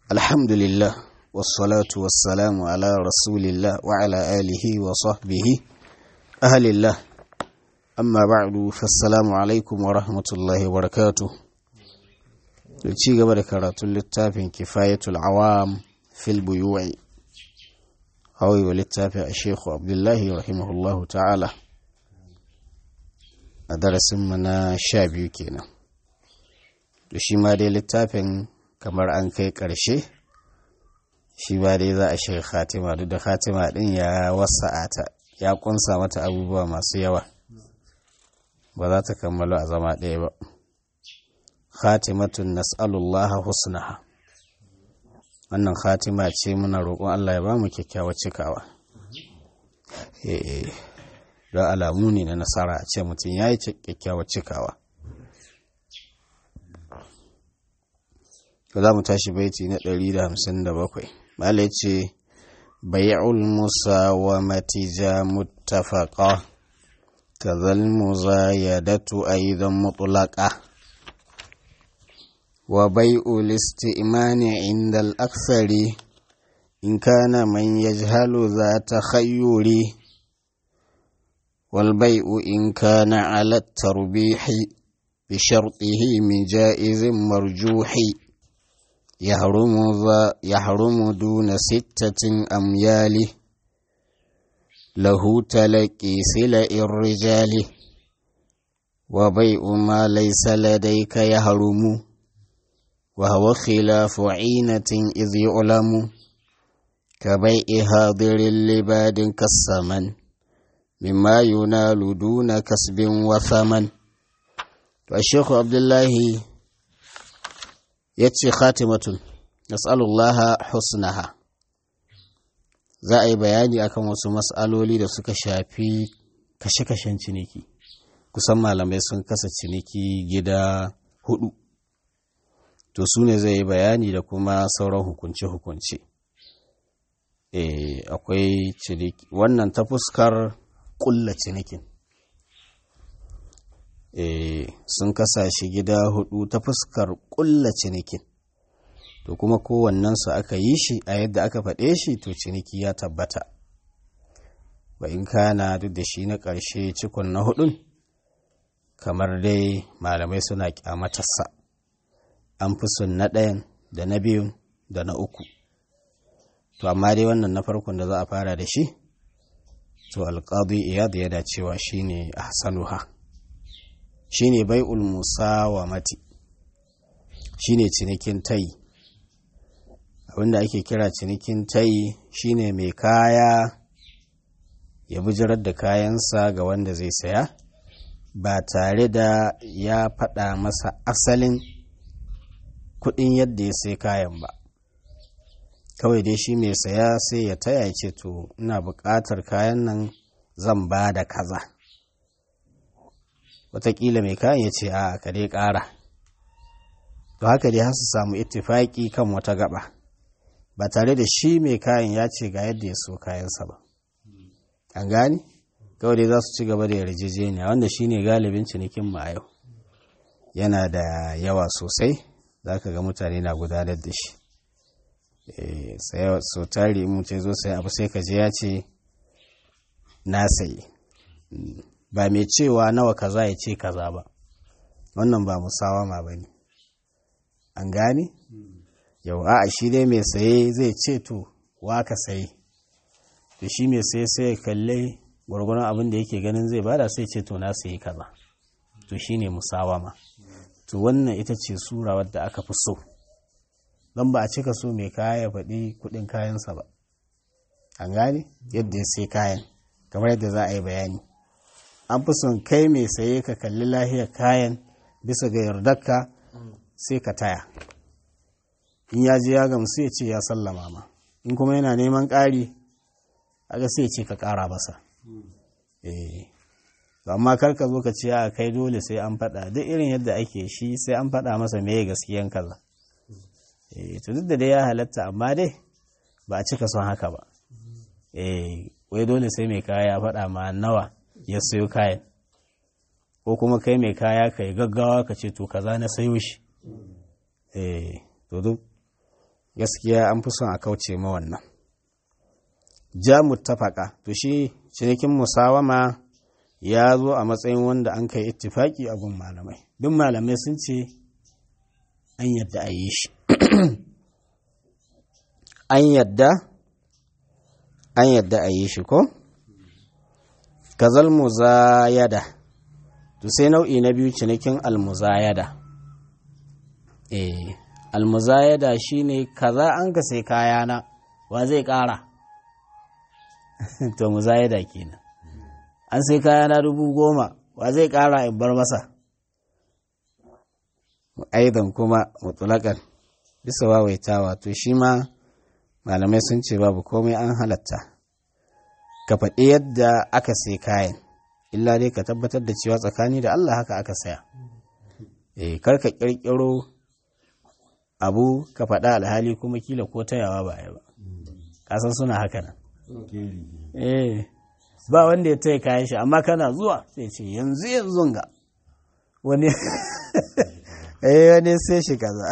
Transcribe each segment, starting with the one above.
الحمد لله والصلاة والسلام على رسول الله وعلى آله وصحبه أهل الله أما بعد فالسلام عليكم ورحمة الله وبركاته ci gaba da karatun littafin kifayatul awam fil buyu'i hawi wa littafin a shekhu abdullahi rahimahullahu ta'ala a darasinmu na sha biyu kenan da shi ma dai littafin kamar an kai ƙarshe shi ba dai za a shiga khatima duk da khatima ɗin ya wasa'ata ya ƙunsa mata abubuwa masu yawa ba za ta kammalo a zama ɗaya ba khatimatun nas'alullaha husnaha wannan khatima ce muna roƙon Allah ya ba mu kyakkyawar cikawa don alamu ne na nasara a ce mutum ya yi kyakkyawar cikawa za mu tashi baiti na 157 malai ce bai'ul musawamati ja muttafaqa kazal muzayadatu aidan mutlaqa وبيع الاستئمان عند الأكثر إن كان من يجهل ذا تخير والبيع إن كان على التربيح بشرطه من جائز مرجوح يحرم, ذا يحرم دون ستة أميال له تلقي سلع الرجال وبيع ما ليس لديك يحرم وهو خلاف عينة إذ يعلم كبيع هاضر لباد كالسمن مما ينال دون كسب وثمن والشيخ عبد الله يتشي خاتمة نسأل الله حسنها za a yi bayani akan wasu matsaloli da suka shafi kashe-kashen ciniki kusan malamai sun kasa ciniki gida hudu to su ne zai yi bayani da kuma sauran hukunce-hukunce e, akwai ciniki wannan ta fuskar kulla cinikin e, sun kasa shi gida hudu ta fuskar kulla cinikin to kuma kowannensu aka yi shi a yadda aka faɗe shi to ciniki ya tabbata ba in kana duk da shi na ƙarshe cikon na hudun kamar dai malamai suna kyamatarsa an fi son na ɗayan da na biyun da na uku to amma dai wannan na farkon da za a fara da shi to alƙadu iyad ya dacewa shine ahsanuha shine bai'ul musawamati shine cinikin tayi abinda ake kira cinikin tayi shine mai kaya ya bijirar da kayansa ga wanda zai saya ba tare da ya faɗa masa asalin kuɗin yadda ya sai kayan ba kawai dai shi mai saya sai ya taya ce to ina buƙatar kayan nan zan ba da kaza wataƙila mai kayan ya ce a ka dai ƙara to haka dai har su samu ittifaƙi kan wata gaba ba tare da shi mai kayan ya ce ga yadda ya so kayansa ba an gani kawai dai za su ci gaba da yarjejeniya wanda shine galibin cinikin mu a yau yana da yawa sosai za ka ga mutane na gudanar da shi so tari mutum zo sai abu sai ka je ya ce na sayi ba mai cewa nawa kaza ya ce kaza ba wannan ba musawama ba ne an gane yau a shi dai mai saye zai ce to wa ka sayi to shi mai saye sai ya kalle gwargwaron abin da yake ganin zai bada sai ce to na sayi kaza to shine musawama to wannan ita ce sura wadda aka fi so don ba a cika so mai kaya ya faɗi kuɗin kayansa ba an gane yadda ya sai kayan kamar yadda za a yi bayani an fi son kai mai saye ka kalli lahiyar kayan bisa ga yardarka sai ka taya in ya je ya gamsu ya ce ya sallama ma in kuma yana neman ƙari aga sai ce ka ƙara masa eh amma kar ka zo ka ce a kai dole sai an faɗa duk irin yadda ake shi sai an faɗa masa me gaskiyan kaza eh to duk da dai ya halatta amma dai ba a cika son haka ba eh wai dole sai mai kaya ya faɗa ma nawa ya sayo kayan ko kuma kai mai kaya ka yi gaggawa ka ce to kaza na sayo shi eh to duk gaskiya an fi son a kauce ma wannan ja muttafaka to shi cinikin musawama ya zo a matsayin wanda an kai ittifaki a gun malamai duk malamai sun ce an yadda a yi shi an yadda an yadda a yi shi ko kazal muzayada to sai nau'i na biyu cinikin almuzayada eh almuzayada shine kaza an ka sai kayana wa zai kara to muzayada kenan an sai kayana dubu goma wa zai kara in bar masa aidan kuma mutulakan bisa wawaitawa to shi ma malamai sun ce babu komai an halatta ka faɗi yadda aka sai kayan illa dai ka tabbatar da cewa tsakani da Allah haka aka saya eh kar ka ƙirƙiro abu ka faɗa alhali kuma kila ko tayawa ba ba kasan suna haka nan eh ba wanda ya taya kayan shi amma kana zuwa sai ce yanzu yanzu ga wani eh wani sai shi kaza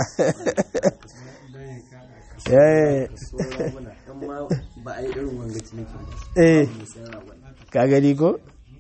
ba a yi irin wanga cinikin ba eh ka gani ko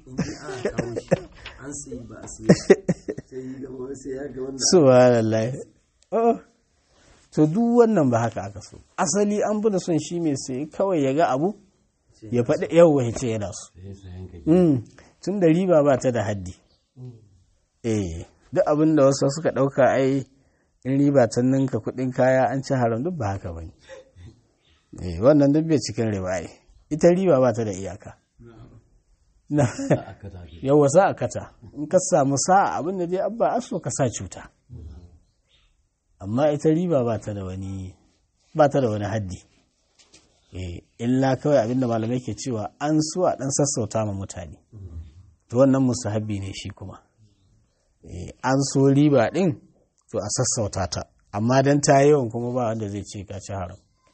an sayi ba a sayi sai yi gaba sai ya ga wannan subhanallah oh to duk wannan ba haka aka so asali an bi da son shi mai sai kawai ya ga abu ya faɗi yau ya ce yana so tun da riba ba ta da haddi eh duk abin da wasu suka ɗauka ai in riba ta ninka kuɗin kaya an ci haram duk ba haka ba ne eh wannan duk bai cikin riba ai ita riba ba ta da iyaka na yawa sa a kata in ka samu sa'a abin da dai abba aso ka sa cuta amma ita riba ba ta da wani ba ta da wani haddi eh illa kawai abinda malamai ke cewa an so a dan sassauta ma mutane to wannan musahabi ne shi kuma eh an so riba din to a sassauta ta amma dan ta yawan kuma ba wanda zai ce ka ci haram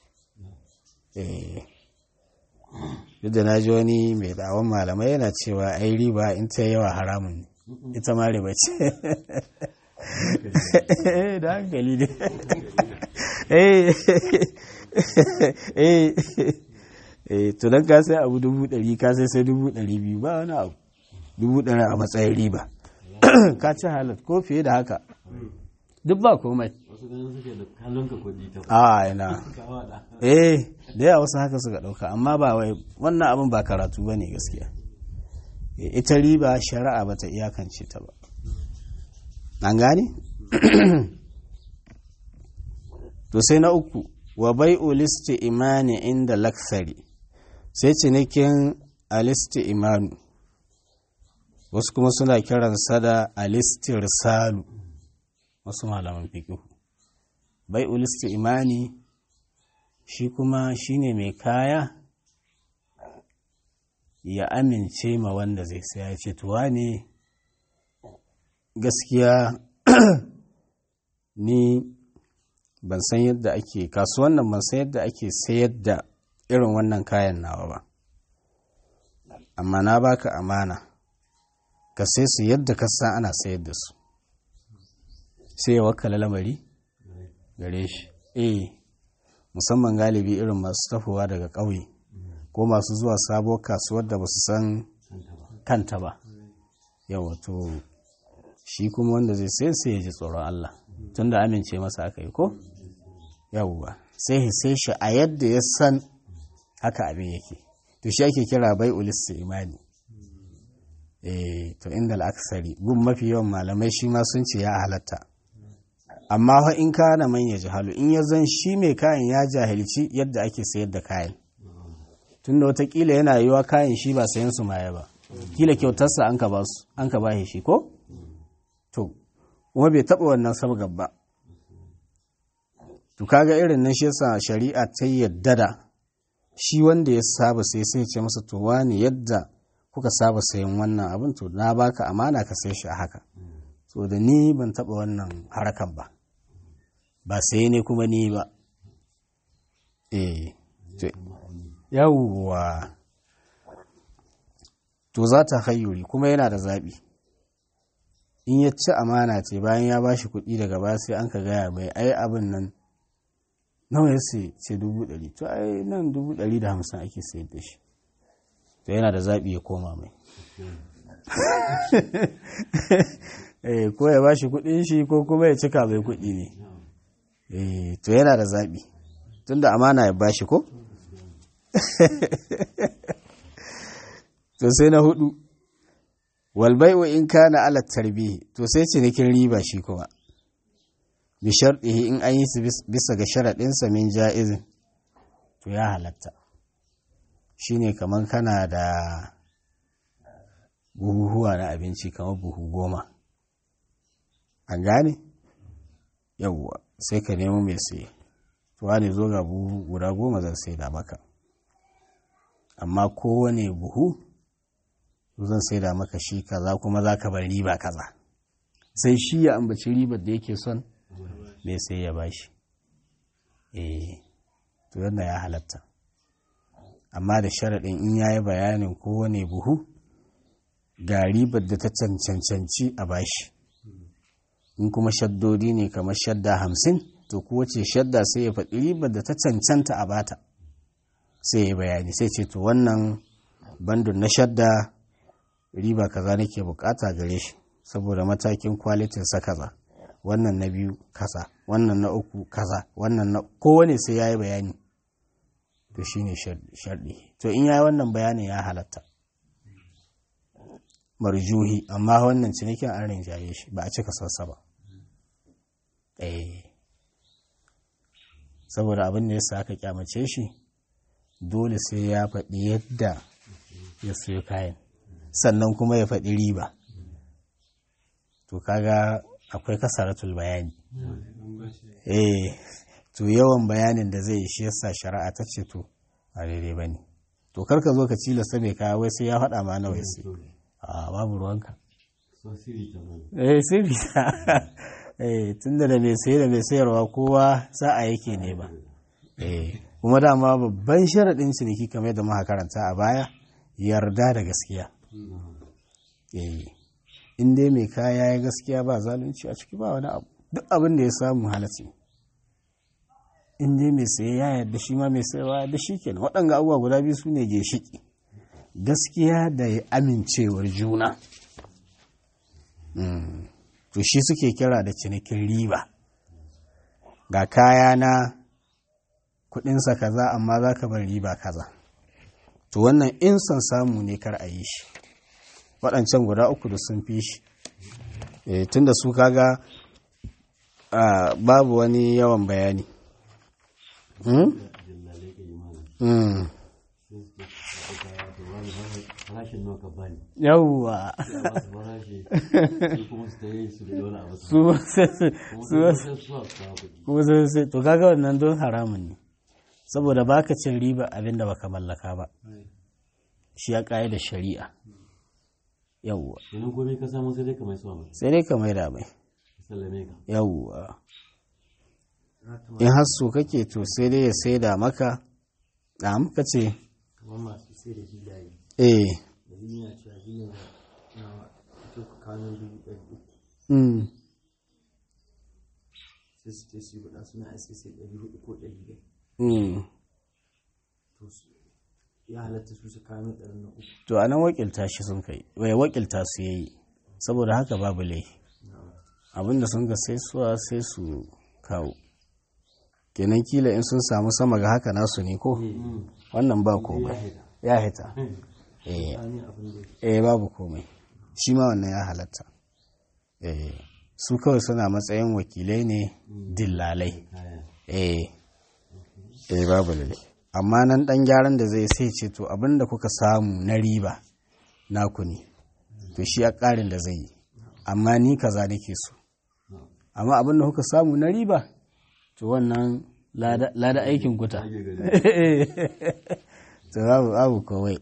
eh duk da na ji wani mai dawon malamai yana cewa ai riba in ta yawa haramun ne ita ma riba ce da hankali ne eh to don ka sai abu dubu ɗari ka sai sai dubu ɗari biyu ba wani abu dubu ɗari a matsayin riba ka ci halat ko fiye da haka duk ba komai wasu ganin suke da kallon ka kuɗi ta a ina kawada eh da yawa wasu haka suka ɗauka amma ba wai wannan abin ba karatu ba ne gaskiya Eh, ita riba shari'a ba ta iyakance ta ba an gane to sai na uku wa bai listi imani inda laksari sai cinikin alisti imanu wasu kuma suna kiransa da alistir salu wasu malaman fikihu bai listi imani shi kuma shine mai kaya ya amince ma wanda zai saya ce tuwa ne gaskiya ni ban san yadda ake kasuwan nan ban san yadda ake sayar da irin wannan kayan nawa ba amma na baka amana ka sai su yadda ka san ana sayar da su sai ya wakala lamari gare shi eh musamman galibi irin masu tafowa daga ƙauye ko masu zuwa sabuwar kasuwar da ba su san kanta ba yawa to shi kuma wanda zai sai sai ya ji tsoron Allah tun da amince masa aka yi ko yawwa sai ya sai shi a yadda ya san haka abin yake to shi ake kira bai ulissi imani eh to inda al'aksari gun mafi yawan malamai shi ma sun ce ya halatta amma fa in kana man ya jahalu in ya zan shi mai kayan ya jahilci yadda ake sayar da kayan tunda watakila yana yiwa kayan shi ba sayan su maye ba kila kyautarsa an ka ba su an ka ba shi ko to kuma bai taba wannan sabgar ba to kaga irin nan shi yasa shari'a ta yadda da shi wanda ya saba sai sai ce masa to wani yadda kuka saba sayan wannan abin to na baka amana ka sai shi a haka so da ni ban taba wannan harakan ba ba sai ne kuma ni ba eh to yawwa to za ta hayyuri kuma yana da zaɓi in ya ci amana ce bayan ya ba shi kuɗi daga ba sai an ka gaya mai ai abin nan nawa ya sai ce dubu ɗari to ai nan dubu ɗari da hamsin ake sayar da shi to yana da zaɓi ya koma mai eh ko ya bashi kuɗin shi ko kuma ya cika mai kuɗi ne eh to yana da zaɓi tunda amana ya bashi ko to sai na hudu walbai'u in kana ala tarbihi to sai cinikin riba shi kuma bi sharɗihi in an yi su bisa ga sharaɗinsa min ja'izin to ya halatta shine kamar kana da buhuhuwa na abinci kamar buhu goma an gane yawwa sai ka nemo mai sai tuwa ne zo ga buhu guda goma zan sai da maka amma kowane buhu zan sai da maka shi kaza kuma za ka bar riba kaza sai shi ya ambaci ribar da yake son mai sai ya bashi eh to yadda ya halatta amma da sharaɗin in ya yi bayanin kowane buhu ga ribar da ta cancanci a bashi in kuma shaddodi ne kamar shadda hamsin to kowace shadda sai ya faɗi ribar da ta cancanta a bata sai ya bayani sai ce to wannan bandun na shadda riba kaza nake bukata gare shi saboda matakin kwalitin sa kaza wannan na biyu kaza wannan na uku kaza wannan na kowane sai yayi bayani to shine sharɗi to in yayi wannan bayanin ya halatta marjuhi amma wannan cinikin an rinjaye shi ba a cika sassa ba eh saboda abin da yasa aka kyamace shi dole sai ya faɗi yadda ya sayo kayan sannan kuma ya faɗi riba to kaga akwai kasaratul bayani eh to yawan bayanin da zai shi yasa shari'a ta ce to a daidai ba ne to karka zo ka cilasta mai kaya wai sai ya faɗa ma nawa sai a babu ruwanka eh sirri eh tunda da mai saye da mai sayarwa kowa sa'a yake ne ba eh kuma dama babban sharaɗin ciniki kamar da muka karanta a baya yarda da gaskiya in dai mai kaya ya gaskiya ba zalunci a ciki ba wani abu duk abin da ya samu halatti in dai mai saye ya yarda shi ma mai sayarwa yarda shi kenan waɗanga abubuwa guda biyu su ne ginshiki gaskiya da ya amincewar juna to shi suke kira da cinikin riba ga kaya na kudinsa kaza amma za ka bar riba kaza to wannan in son samu ne kar a yi shi waɗancan guda uku da sun fi shi tun da su kaga babu wani yawan bayani yawwa su sai to kaga wannan don haramun ne saboda baka cin riba abinda baka mallaka ba shi ya ƙa'ida da shari'a yawwa Yanzu komai ka samu sai dai ka mai suwa mai. sai dai ka maida mai Sallame ka. yawwa in har so kake to sai dai ya saida maka da muka ce kamar masu sai da hilaye eh da yana cewa hilin na fito kanun dubu ɗari uku mm, sai su ce su yi buɗa suna aiki sai ɗari hudu ko ɗari biyar mm. to su ya halatta su su kawo ɗari na uku to a nan wakilta shi sun kai wai wakilta su yayi saboda haka babu laifi abinda sun ga sai suwa sai su kawo kenan kila in sun samu sama ga haka nasu ne ko wannan ba komai ya hita eh tsani abin da eh babu komai shi ma wannan ya halatta eh su kawai suna matsayin wakilai ne dillalai eh eh babu lalle amma nan dan gyaran da zai sai ce to abinda kuka samu na riba naku ne to shi a ƙarin da zai yi amma ni kaza nake so amma abinda kuka samu na riba to wannan lada lada aikin kuta to babu babu kawai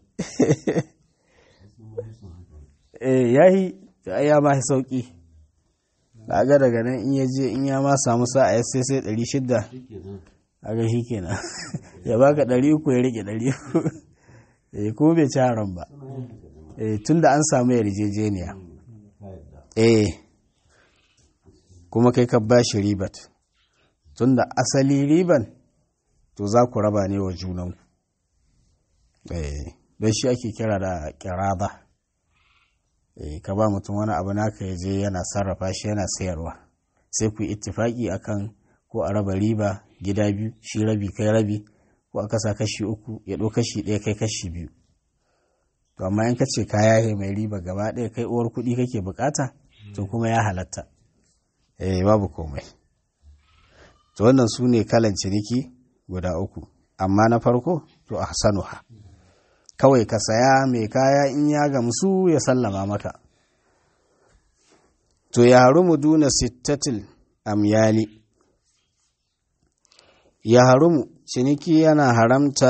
eh yayi to ai ya ma sauki ga daga nan in ya je in ya ma samu sa'a ya sai sai 600 aga shi kenan ya baka ɗari uku ya rike ɗari uku eh ko bai ci haram ba eh tunda an samu yarjejeniya eh kuma kai ka bashi ribat tunda asali riban to za ku raba ne wa junanku don shi ake kira da kiraba ka ba mutum wani abu naka ya je yana sarrafa shi yana sayarwa sai ku yi ittifaki akan ko a raba riba gida biyu shi rabi kai rabi ko a kasa kashi uku ya ɗau kashi ɗaya kai kashi biyu to amma in ka ce kaya mai riba gaba ɗaya kai uwar kuɗi kake bukata to kuma ya halatta eh babu komai to wannan su ne kalan ciniki guda uku amma na farko to a sanuha kawai ka saya mai kaya in ya gamsu ya sallama maka to ya harumu duna sittatil amyali ya harumu ciniki yana haramta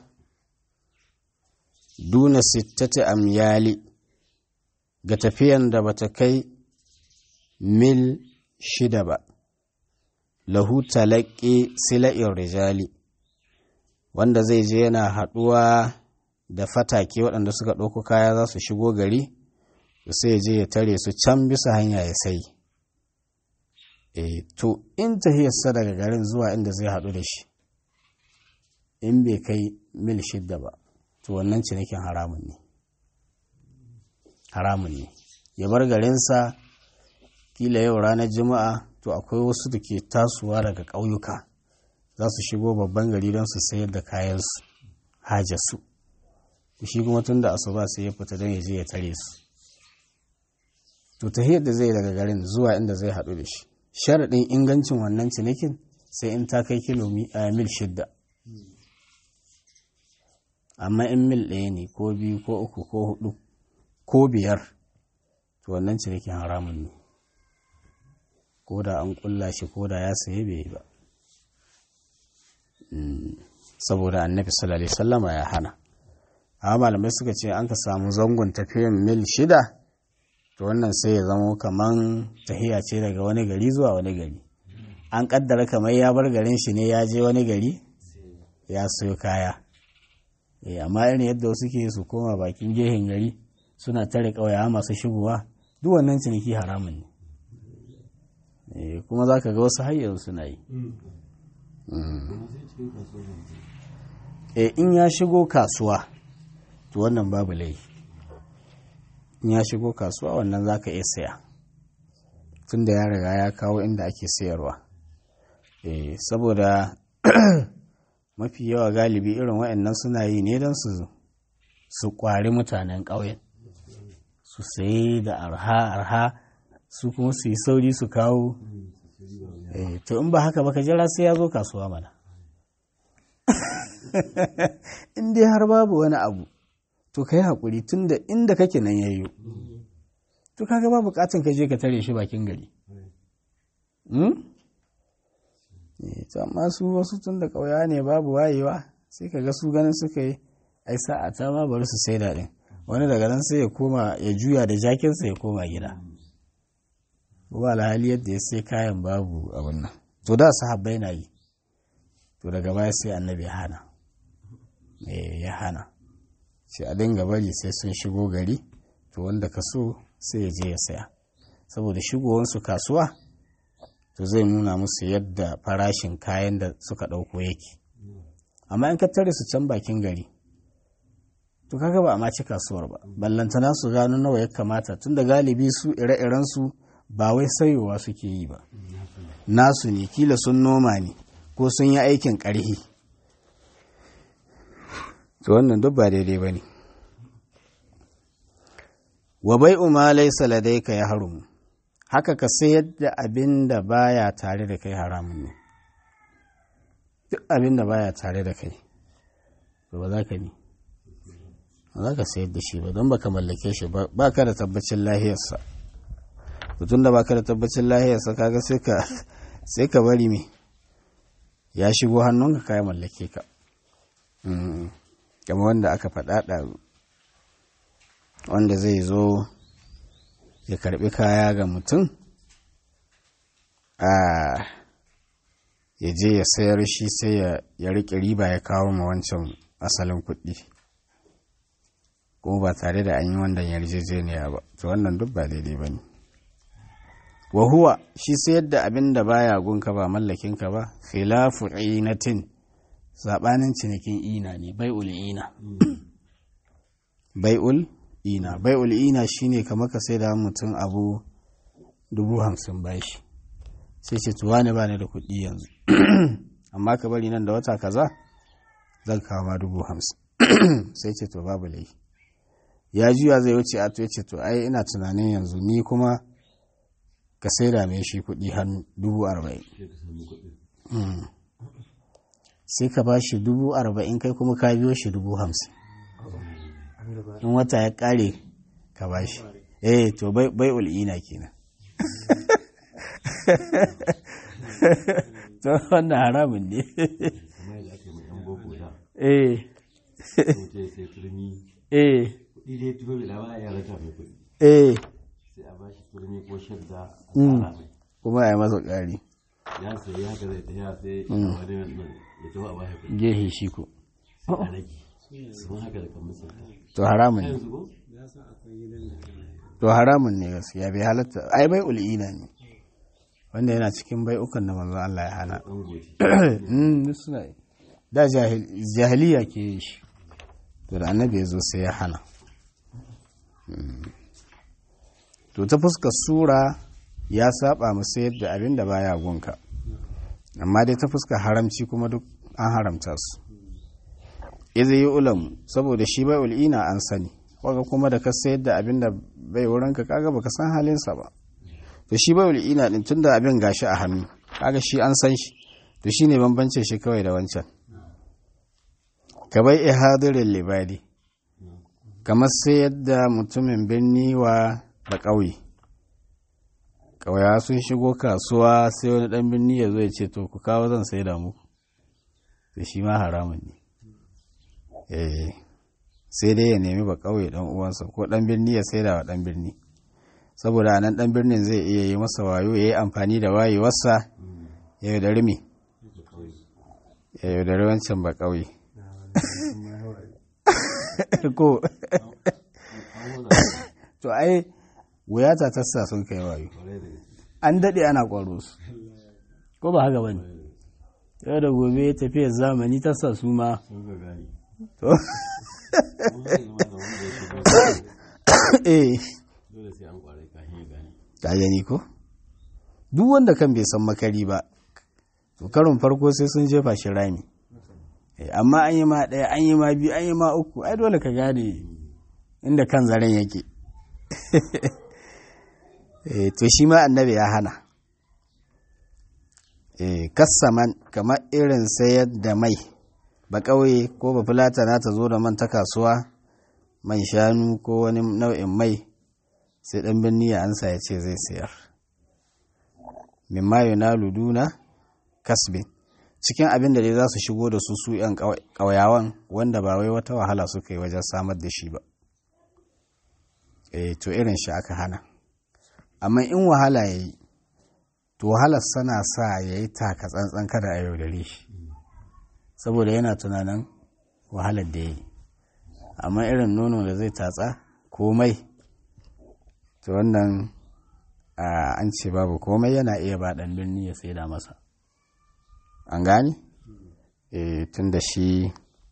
duna sittati amyali ga tafiyan da bata kai mil shida ba lahu talaƙi sila'in rijali wanda zai je yana haɗuwa da fatake waɗanda suka ɗauko kaya za su shigo gari sai ya je ya tare su can bisa hanya ya sai e to in tahiyarsa daga garin zuwa inda zai haɗu da shi in bai kai mil shidda ba to wannan cinikin haramun ne haramun ne ya bar garinsa kila yau ranar juma'a to akwai wasu da ke tasowa daga ƙauyuka za su shigo babban gari don su sayar da kayansu hajarsu shi kuma tun da asuba sai ya fita don ya je ya tare su to ta da zai daga garin zuwa inda zai haɗu da shi sharaɗin ingancin wannan cinikin sai in ta kai kilomita mil shidda amma in mil ɗaya ne ko biyu ko uku ko hudu ko biyar to wannan cinikin haramun ne ko da an kulla shi ko da ya saye bai yi ba saboda annabi sallallahu alaihi sallama ya hana amma malamai suka ce an ka samu zangon tafiyan mil shida to wannan sai ya zamo kaman tahiya ce daga wani gari zuwa wani gari an kaddara kamar ya bar garin shi ne ya je wani gari ya sayo kaya amma irin yadda wasu ke su koma bakin gehen gari suna tare ƙauya masu shigowa duk wannan ciniki haramun ne kuma za ka ga wasu hayyar suna yi in ya shigo kasuwa to wannan babu laifi in ya shigo kasuwa wannan za ka iya saya tun da ya riga ya kawo inda ake sayarwa saboda mafi yawa galibi irin waɗannan suna yi ne don su su kwari mutanen ƙauyen su sayi da arha arha su kuma su yi sauri su kawo to in ba haka ba ka jira sai ya zo kasuwa mana in dai har babu wani abu to ka yi haƙuri tun da inda kake nan yayyo to kaga ba buƙatun ka je ka tare shi bakin gari to amma su wasu tun da ƙauya ne babu wayewa sai ka ga su ganin suka yi ai sa'a ta ma bari su sai daɗin wani daga nan sai ya koma ya juya da jakinsa ya koma gida ba alhali yadda ya sai kayan babu abin nan to da sahabbai na yi to daga baya sai annabi ya hana ya hana sai a dinga bari sai sun shigo gari to wanda ka so sai ya je ya saya saboda shigowansu kasuwa to zai nuna musu yadda farashin kayan da suka ɗauko yake amma in ka tare su can bakin gari to kaga ba a ma ci kasuwar ba ballantana su gano nawa ya kamata tunda galibi su ire-iren su ba wai sayowa suke yi ba nasu ne kila sun noma ne ko sun yi aikin ƙarhi to wannan duk ba daidai ba ne wa bai ma laisa ladaika ya harumu haka ka sayar da abin da baya tare da kai haramun ne duk abin da baya tare da kai to ba za ka ni ba za ka sayar da shi ba don baka mallake shi ba ka da tabbacin lahiyarsa tun da baka da tabbacin lahiyarsa kaga sai ka sai ka bari me ya shigo hannunka ka ya mallake ka kama wanda aka faɗaɗa wanda zai zo ya karɓi kaya ga mutum a ya je ya sayar shi sai ya riƙe riba ya kawo ma wancan asalin kuɗi kuma ba tare da an yi wannan yarjejeniya ba to wannan duk ba daidai ba ne wahuwa shi sayar da abin da baya gunka ba mallakinka ba khilafu inatin saɓanin cinikin ina ne bai'ul ina bai'ul ina bai'ul ina shine kamar ka sai da mutum abu dubu hamsin bashi sai ce tuwa ne ba ni da kuɗi yanzu amma ka bari nan da wata kaza zan kawo ma dubu hamsin sai ce to babu laifi ya juya zai wuce a to ya ce to ai ina tunanin yanzu ni kuma ka sai da mai shi kuɗi hannu dubu arba'in sai ka ba shi dubu arba'in kai kuma ka biyo shi dubu hamsin in wata ya ƙare ka ba shi eh to bai ul'ina kenan to wannan haramun ne kamar yadda ake mai yan boko da eh mutum ya sai turmi eh kuɗi dai tuba bai lawa ya raka mai kuɗi eh sai a bashi turmi ko shadda a tsara mai kuma ya yi masa ƙari ya sayi haka zai tafiya sai wani nan ya tafi a bashi kuɗi gehe shi ko sai a rage sun haka da kan misalta to haramun ne yanzu ko to haramun ne gaskiya bai halatta ai bai ul'ina ne wanda yana cikin bai ukan da manzon Allah ya hana an goce Mm, duk suna yi. da jahil- jahiliya ke yi shi to da annabi ya zo sai ya hana Mm. to ta fuskar sura ya saba musu yadda abin da baya gunka amma dai ta fuskar haramci kuma duk an haramta su izi yi ulam saboda shi bai ul'ina an sani waga kuma da ka sayar da abin da bai wurinka kaga baka san halinsa ba to shi bai ul'ina din tunda abin gashi a hannu kaga shi an san shi to shi ne bambancin shi kawai da wancan ka bai ihadirin libadi kamar sai yadda mutumin birni wa da ƙauye ƙauya sun shigo kasuwa sai wani ɗan birni ya zo ya ce to ku kawo zan sai da muku to shi ma haramun ne eh sai dai ya nemi ba ƙauye ɗan uwansa ko ɗan birni ya sai da wa ɗan birni saboda a nan ɗan birnin zai iya yi masa wayo ya yi amfani da wayewarsa ya yaudari me ya yaudari wancan ba ƙauye ko to ai wuyata ta sa sun kai wayo an daɗe ana ƙwaro su ko ba haka bane yau da gobe tafiyar zamani ta sa su ma sun ga gani to mun zai zama da wanda ya shigo eh dole sai an kwarai kafin ya gani ka gani ko duk wanda kan bai san makari ba to karon farko sai sun jefa shi rami Eh, amma an yi ma ɗaya an yi ma biyu an yi ma uku ai dole ka gane inda kan zaren yake Eh, to shi ma annabi ya hana Eh, kassaman kamar irin sayar da mai ba ƙauye ko ba fulatana ta zo da man ta kasuwa man shanu ko wani nau'in mai sai ɗan birni ya ansa ya ce zai sayar mimma yunalu duna kasbin cikin abin da dai za su shigo da su su yan ƙauyawan wanda ba wai wata wahala suka yi wajen samar da shi ba eh to irin shi aka hana amma in wahala ya yi to wahalar sana sa ya yi taka tsantsan kada a yaudare shi saboda yana tunanin wahalar da ya yi amma irin nono da zai tatsa komai to wannan a, an ce babu komai yana iya ba ɗan birni ya saida masa an gane e, tun da shi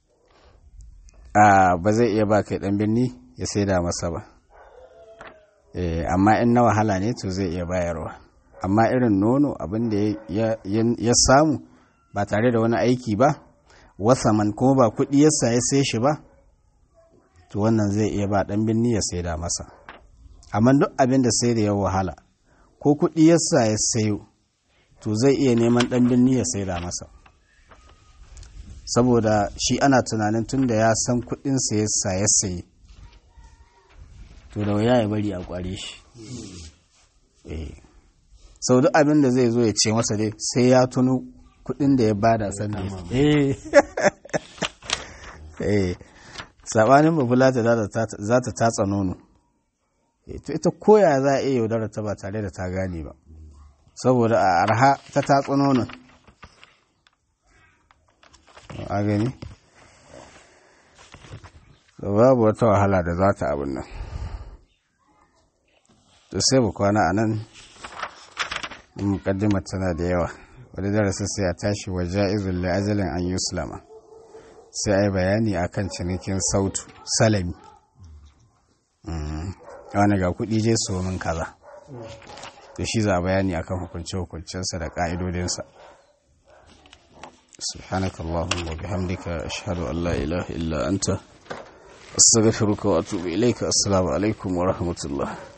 a, ba zai iya ba kai ɗan birni ya saida masa ba e, amma in na wahala ne to zai iya bayarwa amma irin nono abin da ya, ya- ya samu ba tare da wani aiki ba wasaman kuma ba kuɗi yasa ya sai shi ba to wannan zai iya ba ɗan birni ya saida masa amma duk abin da sai da ya wahala ko kuɗi yasa ya sayo to zai iya neman ɗan birni ya saida masa saboda shi ana tunanin tun da ya san kuɗinsa yasa ya sayi to da wuya ya bari a ƙware shi Eh. sau duk abin da zai zo ya ce masa dai sai ya tuno kuɗin da ya bada sanda ya eh eh sabanin babulata za ta tatsa nono Eh, to ita koya za a iya yaudara ta ba tare da ta gane ba saboda a arha ta tatsa nonon a gani to babu wata wahala da za ta abin nan to sai mu kwana a nan mukaddimar tana da yawa wani darasin sai a tashi wa ja'izun li ajalin an yuslama sai a yi bayani akan cinikin sautu salami wani ga kuɗi je su min kaza da shi za a bayani akan hukunce-hukuncensa da ƙa'idodinsa سبحانك اللهم وبحمدك أشهد أن لا إله إلا أنت أستغفرك وأتوب إليك السلام عليكم ورحمة الله